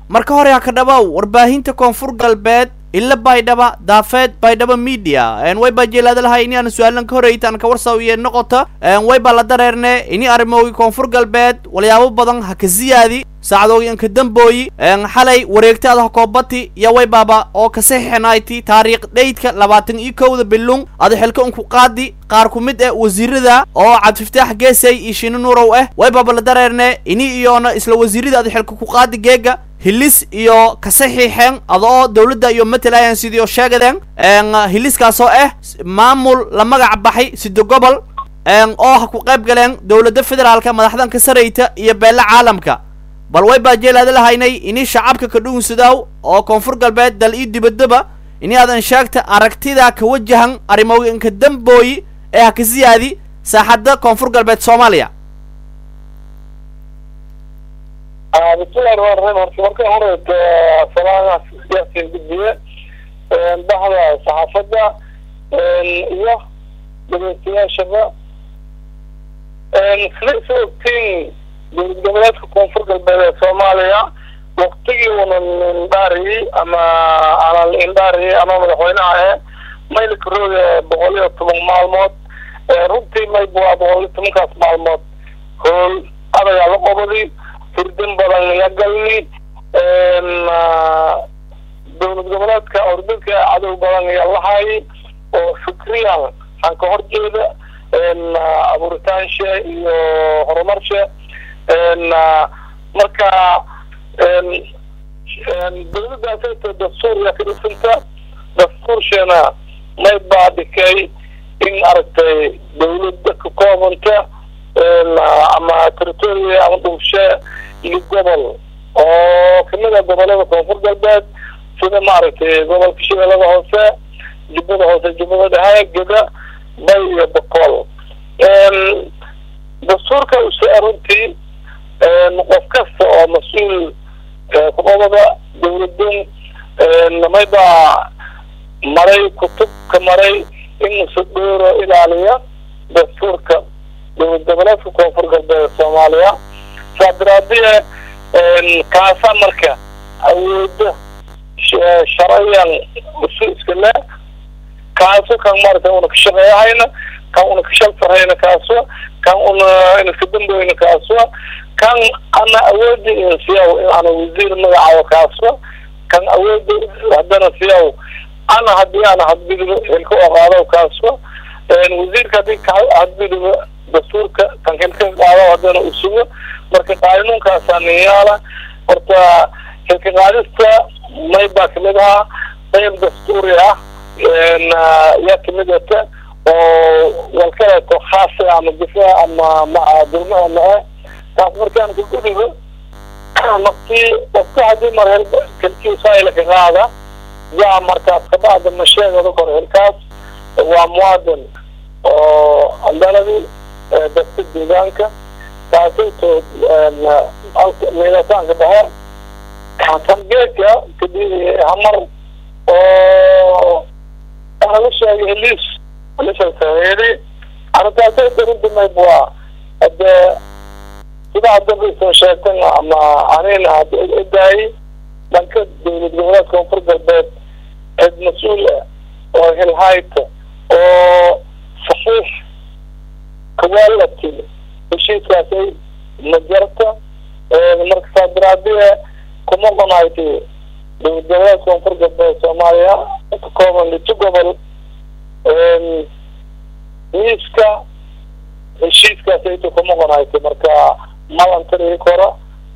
marka hore ha ka dhabow warbaahinta koonfur galbeed ila baydhaba daafeed baydhaba media way baa jeelaadalahay ini aan su-aalan ka horeyta aan ka warsaw iyo noqota way baa la dareerne ini arrimoogi koonfur galbeed walyaabo badan ha ka siyaadi saacadoogi anka dambooyi xalay wareegtaada hakoobati iyo way baaba oo ka saxiixanayti taariikh dheydka labaatan iyo kowda bilung ada xilka unku qaadi qaar ku mid ah wasiirada oo cabdifataax geesay iyo shino nuurow ah way baaba la dareerne ini iyoona isla wasiirada ada xilka ku qaadi geega hilis iyo ka saxiixeen adoo dawladda iyo matalayan sidii oo sheegadeen hiliskaasoo ah maamul la magac baxay sida gobol oo ha ku qayb galeen dowladda federaalka madaxdan ka sarayta iyo beelle caalamka bal way baa jeelaada lahaynay ini shacabka ka dhuunsadaaw oo koonfur galbeed dal iyo dibaddaba ini aadan sheegta aragtida ka wajahan arrimooyinka dambooyi ee ha ka siyaadi saaxadda koonfur galbeed soomaaliya bismillahi rahmaan rahiim horta marka horeeta salaamaha yaasin gudbiye bahda saxaafadda iyo dhegeystayaashaba sida isa ogtiin dowlad goboleedka koonfur galbeed ee soomaaliya waktigii unan indhaariyey ama aanan indhaariyey ama madaxweynaha ahe maylika rooga boqol iyo toban maalmood runtii mayb waa boqol iyo tobankaas maalmood hool adagaa la qobadi firdin badan la galni dowlad goboleedka ordinka cadow badan iyo lahay oo fikriyan aan ka horjeeda abuuritaanshe iyo horumarshe marka dowladdaasayta dastuurya ka dhisanta dastuursheena may baa dhikay in aragtay dowladda ka koobanta ama territoria ama dhulshe iyo gobol oo kamid a gobolada koonfur galbeed sida maaragtay gobolka shabeellada hoose jubbada hoose jubbada dhexe geda bay iyo boqol dastuurka use runtii qof kasta oo mas-uul kuqobada dowladun maybaa maray kutubka maray in musadhooro ilaaliya dastuurka dowlad goboleedka koonfur galbeed soomaaliya saa daraadiye kaasa marka awooda sharayan isu iska le kaaso kan maarata una ka shaqeeyahayna kan una ka shal sarhayna kaaso kan una inaska damboyna kaaso kan ana awoodi in siyaw in ana wasiir magacaabo kaaso kan awoodi haddana siyaw ana hadii ana hadbidibo xilka oqaado kaaso wasiirka hadii ka hadbidibo dastuurka kan xilka qaado haddana u sugo marka qaanuunkaasaa niyaala horta xilka qaadista may baa kamid ahaa qayb dastuuri ah yaa kamid ata oo walkaleeto khaasa ama difaac ama dulmaha mahe taas markaan ka gudigo naftii qofka hadii mar hel kalkiisaayla ka qaada yaa markaas kabacda masheegada kor xilkaas waa muwaadin oo andaladi dadka deegaanka taasayto meelataanka dhexe tangeedka kadib hamar oo laga sheegay heliis lishasaheedi arrintaasayto runtii mayb waa hade sida hadaba isan sheegtan ama anina had odaayay dhanka dowlad goboleedka koonfur galbeed cid mas-uul ah oo hilhayta oo saxiix kawaalati heshiiskaasay majarta marka saa daraadiye kuma qanayti dowlad goboleedka koonfur galbeed soomaaliya ka kooban lito gobol miiska heshiiskaasayto kuma qanayti marka malantari kora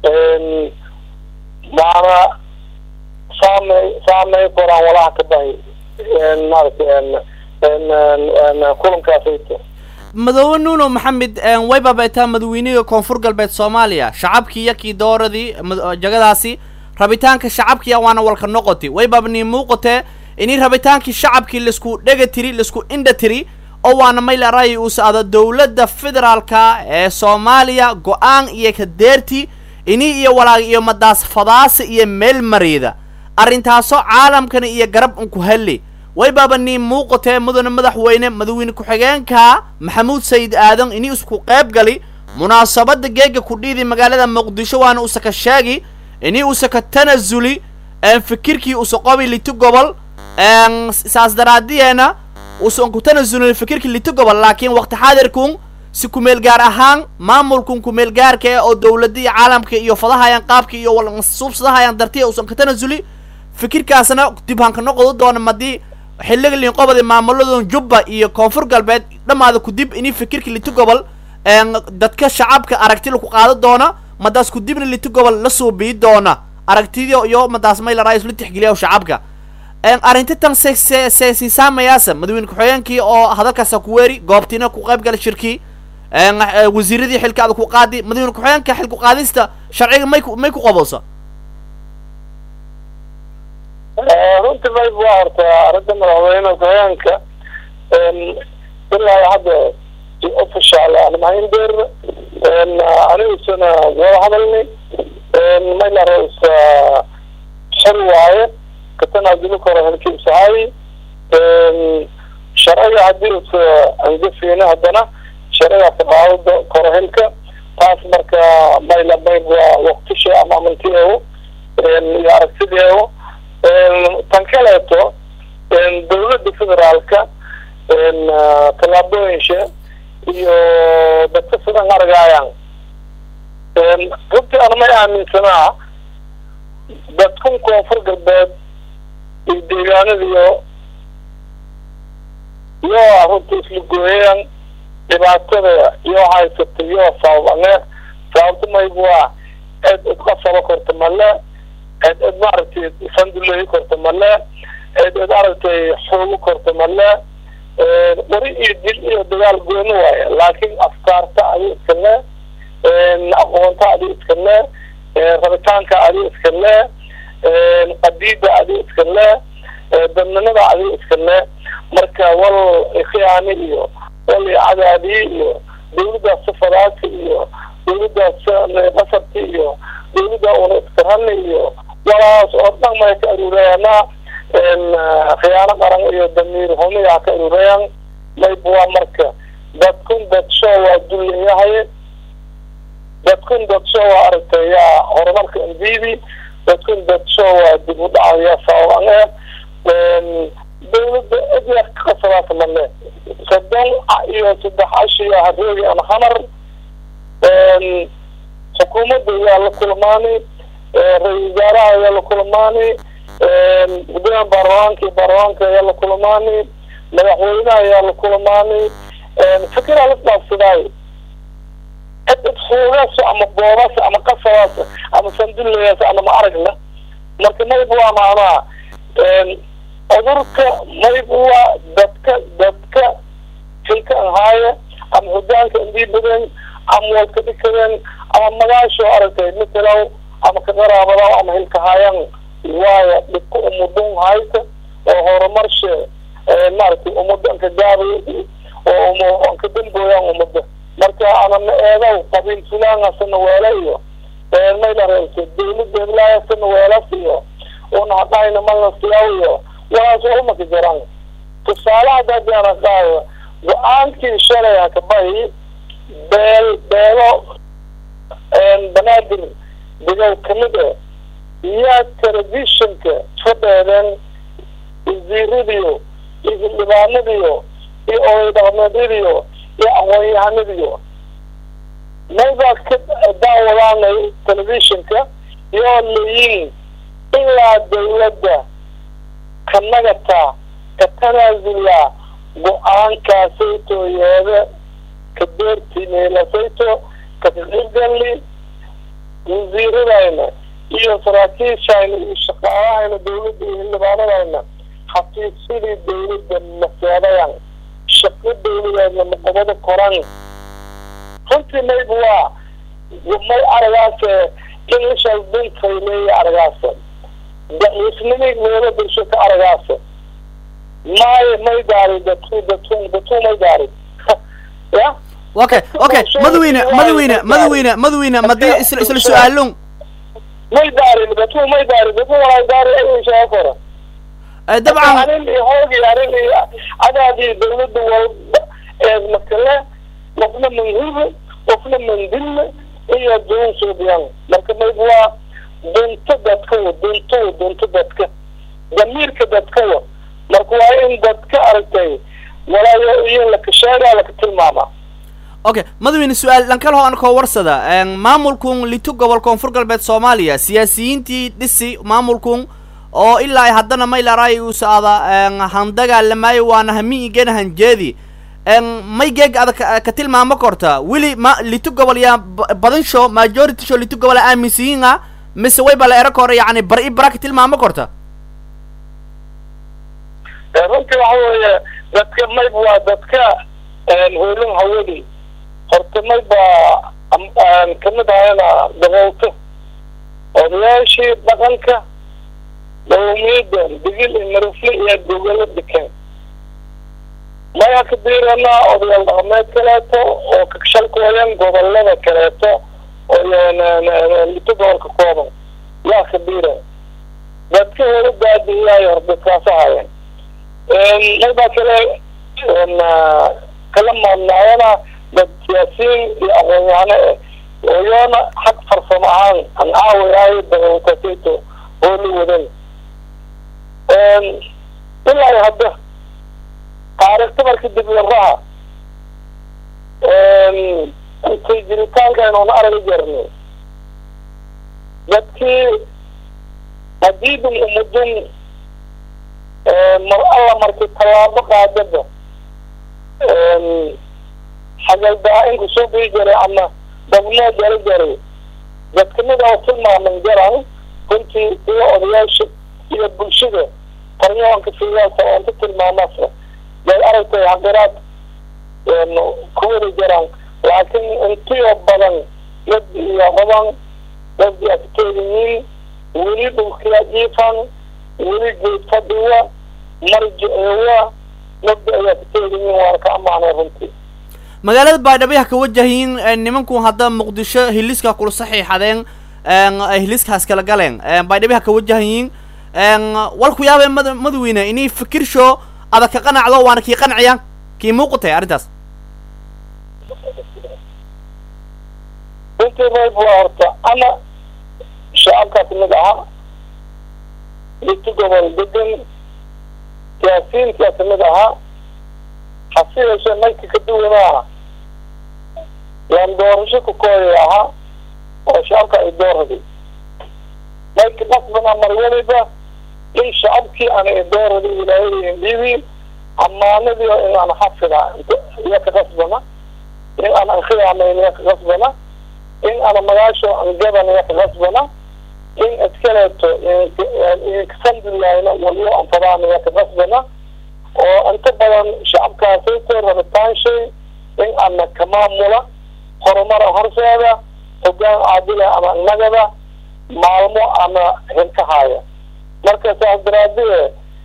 maana saamey saamey koraan walaha ka bahay maaragtay kulankaasayto madoobe nuuno maxamed way baabeetaa madaweynihii koonfur galbeed soomaaliya shacabkii yakii dooradii jagadaasi rabitaanka shacabkiya waana walka noqoti way baabnii muuqatee ini rabitaankii shacabkii laisku dhega tiri laisku indha tiri oo waana mayla ra'yi uu socdo dowladda federaalka ee soomaaliya go-aan iyo kadeerti ini iyo walaag iyo madaas fadaasa iyo meel mariida arrintaasoo caalamkana iyo garab unku helli way baaba nii muuqatee mudane madaxweyne madaxweyne ku-xigeenka maxamuud sayid aadan ini isku qayb gali munaasabadda geega kudhiidi magaalada muqdisho waana usaka sheegi ini usa ka tanasuli fikirkii usa qobi liti gobol saas daraadiyeena usan ku tanasulin fikirkii liti gobol laakiin waqti xaadirkun si kumeel gaar ahaan maamulkun kumeel gaarka eh oo dowladda iyo caalamka iyo fadahayaan qaabka iyo walsuubsadahayaan dartiya usan ka tanasuli fikirkaasna dib hanka noqodo doona madii xilliga liinqobadi maamuladun jubba iyo koonfur galbeed dhammaada kudib ini fikirka liti gobol dadka shacabka aragti laku qaado doona madaas kudibna liti gobol la suubii doona aragtidio iyo madaas may la raa isla tixgeliya shacabka arrinta tan se se se siisaamayaasa madaxweyne ku-xigeenkii oo hadalkaasa ku weeri goobtiina ku qayb gala shirkii wasiiradii xilka ada ku qaadi madaxweyne ku-xigeenka xil ku qaadista sharciga may ku may ku qaboosa runtii mayb waa horta arrinta madaxweyne ku-xigeenka ilaa hadda si official aan mahayn beer anigusana wada hadalnay mayla ra-iisa xor waaye katanazuli karo halkiisahay sharciga haddii usa angafeyna haddana sharciga ka qaado karo hilka taas marka mayla mayb waa waktisha ama amantiyeewo iyo aragtideewo tan kaleeto dawladda federaalka tallaabooyinsha iyo dadka sidan argaayaan runtii ana may aaminsanaa dadkun koonfur galbeed iyo deegaanadiyo yoo runtii isla gooyayaan dhibaatada yoo haysata yoo sababane sababta mayb waa cid idqasaba korta male cid cid maaragtay sanduleyi korta male cid cid aragtay xoogu korta male wari iyo dil iyo dagaal gooni waaye laakiin afkaarta adi iska le aqoonta adi iska le rabitaanka adi iska le qadiida adi iska le dadnimada adi iska le marka wal khiyaani iyo wal cadaadi iyo dawladdaas safadaasi iyo dawladdaas qasabki iyo dawladda una iskarani iyo walaas oo dhan may ka aruurayaanaa khiyaano qaran iyo damiir humiyaa ka aruurayaan mayb waa marka dadkun dadsho waa dulleeyahay dadkun dadsho waa aragtay yaa horumarka mdb dadkun dadsho waa dib u dhacaya sababan eh dawladda cidya ka qasadaas male soddon iyo saddex ashiya haroogi ama hamar xukuumadda ayaa la kulmaanay ra-isul wasaaraha ayaa la kulmaanay gudoomiya baarlamaanka iyo baarlamaanka ayaa la kulmaanay madaxweynaha ayaa la kulmaanay fikiraa la dhaafsadaayo cid cid xuugaas ama boobaas ama qasabaas ama sandullayaas ama ma aragna marka mayb waa macnaha cudurka mayb waa dadka dadka xilka anhaaya ama hogaanka indiibaden ama wadka dhikadeen ama magaasho aragtay matalow ama ka qaraabadaw ama hilka hayan waayo dhibka umudun hayta oo horumarshe maaragtay umada anka gaabay oo anka dambooyaan umada marka anana eedow qabiil fulaanasana weela iyo mayla reebta dawladda heblaayasana weelas iyo una hadhayna malasiyaw iyo walaas umaka jiraan tusaale haddaadana qaado go-aankii shalay hakabahi beel beelo banaadir degow kamid ah yaa telefishinka fadheedeen wasiiradiyo iyo xildhibaanadiyo iyo oday dhaqmeedyadiyo iyo aqoon-yahanadiyo maybaa ka daawadaanay telefishinka yoo layiin ilaa dawladda ka nagata ka tanaasula go-aankaasayto yeede ka deerti meelasayto ka kaqiibgali wasiiradayna iyo saraakiishayna iyo shaqaalahayna dawladda iyo xildhibaanadayna xafiisyadii dawladda maseedayan shaqo dawladeedna maqobada koran runtii mayb waa may aragaase in ishaas duntay leeya aragaasa daciifnimay meelo bulsho ka aragaasa maayo may daari datu datu datu may daari ya okay okay madaxweyne madaxweyne madaxweyne madaxweyne madii isla isla su-aalon may daarin datu may daari datu walaa daari ay shaa kora dabcan arin iyo hoogi arin iyo adaadii dawladda walba ee makale qofna manhuube qofna mandille iyo doon suubiyan marka mayb waa dunto dadkawa duntowa dunto dadka damiirka dadkawa marka waa in dadka aragtay walaayo iyo laka sheegaa laka tilmaamaa okay madaxweyne su-aal dhankal ho an koo warsada maamulkun litu gobol koonfur galbeed soomaaliya siyaasiyiintii dhisi maamulkun oo ilaa ay haddana maylaray uu socda handagaalamaayo waana hami igena hanjeedi may geeg adag ka tilmaamo korta weli ma litu gobol yaa badan sho majority sho litu gobol aaminsiyiin ah mise way bala ero kore yacni bar i bara ka tilmaamo korta runtii waxa weeye dadka mayb waa dadka hoolin hawadi horta may baa kamid ahayna daboolto odayaashii dhaqanka dawmiyada digil iyo marufle iyo gogolo dekan maya ka diirana odayaal dhaqameed kaleeto oo kagshalkooyan gobolada kaleeto oo lito gobolka kooban yaa ka diira dadka hore baadiyaay hor dadkaasa hayan maybaa kale kala maadnaayana dad siyaasiyiin iyo aqoon-yahano eh ooyoona xag farsamo ahaan an caawayaayo dabalkaseto oo la wadan ilaa hadda taariikhta marka dibyaraha intay jiritaanka inuuna aragi jarni dadkii hadiidun umudun mar alla markii tallaabo qaadaba xagaldaa-inku soo bii jaray ama dabnoo jara jaray dadkamid oo tilmaaman jaran runtii iyo odayaasha iyo bulshada qaryoonka siyaasa oonta tilmaamasa bay aragtay xaqiraad kuwada jaraan laakiin intiyo badan dad iyo qodan dad akteedayiin weli dhulkiya jiifan weli geed fadhiwa marjiceewa mabda ayaa kateedayiin waana ka amaanay runtii magaalada baydhabo ka wajahiin nimanku hadda muqdisho hiliska kula saxiixadeen hiliskaas kala galeen baydhabo ka wajahayiin walku yaabee mad madaxweyne inay fikirsho adag ka qanacdo waana kii qanciya kii muuqatay arrintaas runtii rayb waa horta ana shacabkaa kamid ahaa liti gobol degan siyaasiyiinkaa kamid ahaa hase yeeshee naynka ka duwanaaha yaan doorasho ku kooyay ahaa oo shacabka ay doorhaday naynka qasbana mar weliba in shacabkii ana idoorhaday wilaayada indhibi amaanadii in aan xafida iya ka qasbana in aan ankhiyaamayn iya ka qasbana in ana magaasho angadan iya ka qasbana in iskaleeto inkasamdilayna waliyo anfadaan iya ka qasbana oo inta badan shacabkaasayto rabitaan shay in ana ka maamula horumara horseeda hogaan caadila ama nagada maalmo ama hilkahaya marka saas daraadee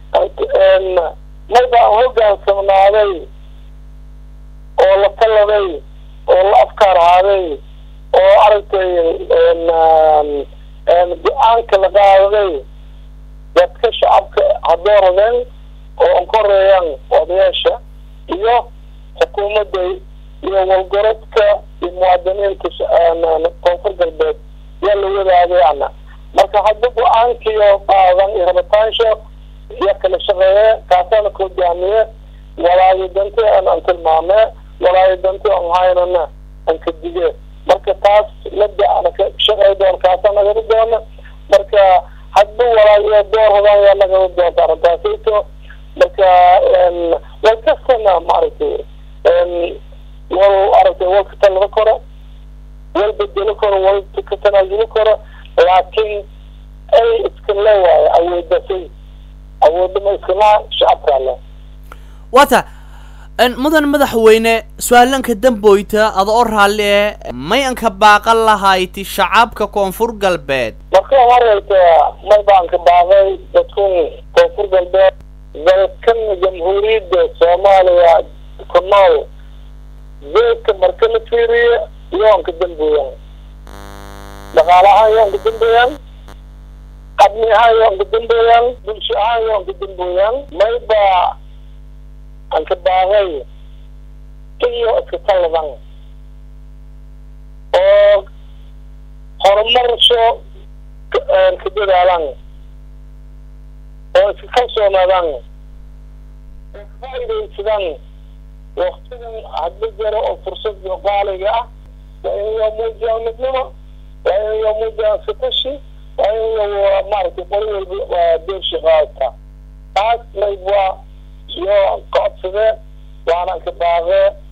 mayba aan hogaansamnaaday oo la taladay oo la afkaar haaday oo aragtay go-aanka la qaadaday dadka shacabka hadooradeen oo an koreeyaan odayaasha iyo xukuumadda iyo walgorodka iyo muwaadiniinta koonfur galbeed yaa la wadaagay ana marka hadda go-aankiyo qaadan iyo rabitaansho iyo kala shaqeeye kaasaana ka hogaamiye walaayo danti an an tilmaame walaayo danti an haynana an ka dige marka taas lada ana ka shaqey doon kaasa nagada doona marka hadba walaayo door hodaan yaa nagada doonta arrintaasayto marka wal kastana maaragtay wal aragtay wal ka talada koro wal bedelo karo wal ka tanaasuli karo laakiin ay iska leewaayo awoodasay awoodama iskalaha shacabkaa le wata mudan madaxweyne su-aalanka damboyta ada oo raalli e may anka baaqan lahayti shacabka koonfur galbeed marka horeyta may baan ka baaqay dadkun koonfur galbeed dalkan jamhuuriyadda soomaaliya ku nool zeedka marka la fiiriyo yoon ka dambeeyaan dhaqaale ahaan yoon ka dambeeyaan qabni ahaan yoon ka dambeeyaan bulsho ahaan yoon ka dambeeyaan mayba aan ka baaqay iyo iska taladan oo horumarsho ka dadaalaan oo iska kalsoonaadaan oo faa'iidaysadaan waktigan hadla jaro oo fursad qaaliga ah waa inayaa muujiyaan midnimo waa inayaa muujiyaan satashi waa inayaa maaragtay qoli walba doorshi qaadata taas mayb waa iyo kocodsadee waanan ka baaqee